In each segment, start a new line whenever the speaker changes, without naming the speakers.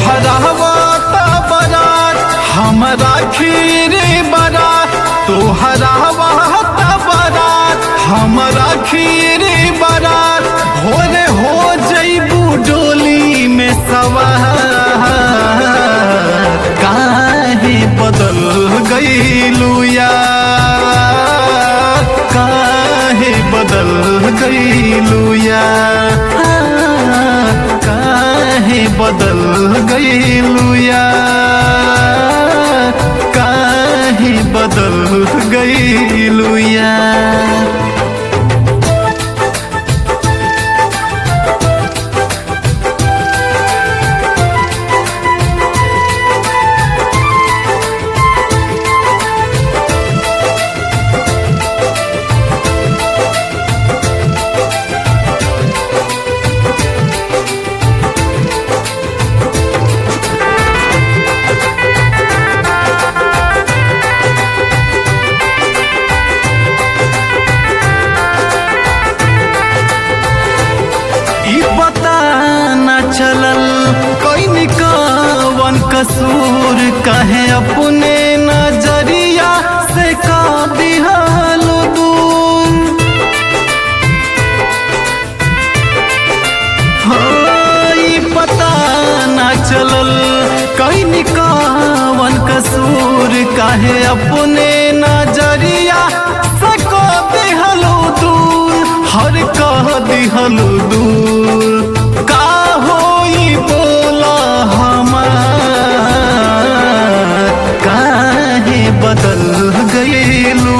तोहरावत बरात हमरा खीरे बरात तोहरावत बरात हमरा खीरे बरात भोरे हो जइबू डोली में सवार काहे बदल गईलू यार काहे बदल गईलू यार काहे बदल गईलू यार काहे बदल गईलू यार ई पता न चलल कोई निकावन कसूर कहे अपने नजरिया से का दिहल दूर हाँ, ई पता न चलल कोई निकावन कसूर कहे अपने नजरिया से का दिहल दूर हर कह दिहल दूर का होई बोला हमार काहे बदल गईलू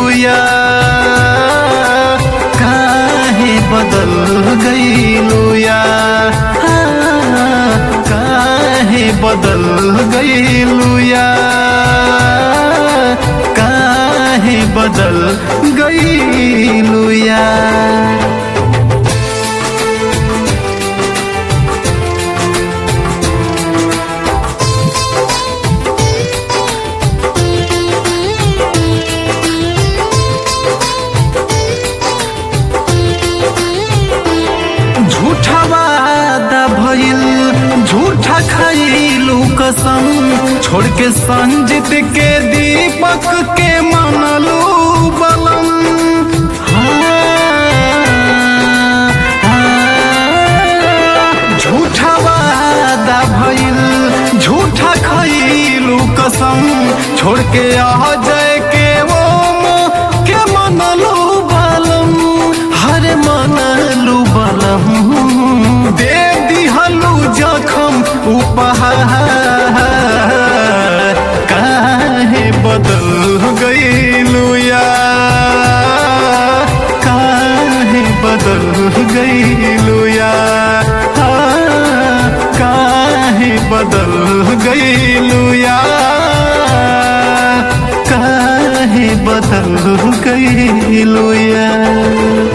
यार काहे बदल गईलू यार हाँ, काहे बदल गईलू यार काहे बदल गईलू यार झूठा वादा भइल झूठा खइलू कसम छोड़ के संजित के दीपक के मनलू बलम हाँ, हाँ, झूठा वादा भइल झूठा खइलू कसम छोड़ के आ जाए के वो के मनलू बलम हर मनलू बलम दे दिहलू जखम उपहार काहे बदल गईलू यार काहे बदल गईलू यार हाँ, काहे बदल गईलू यार काहे बदल गईलू यार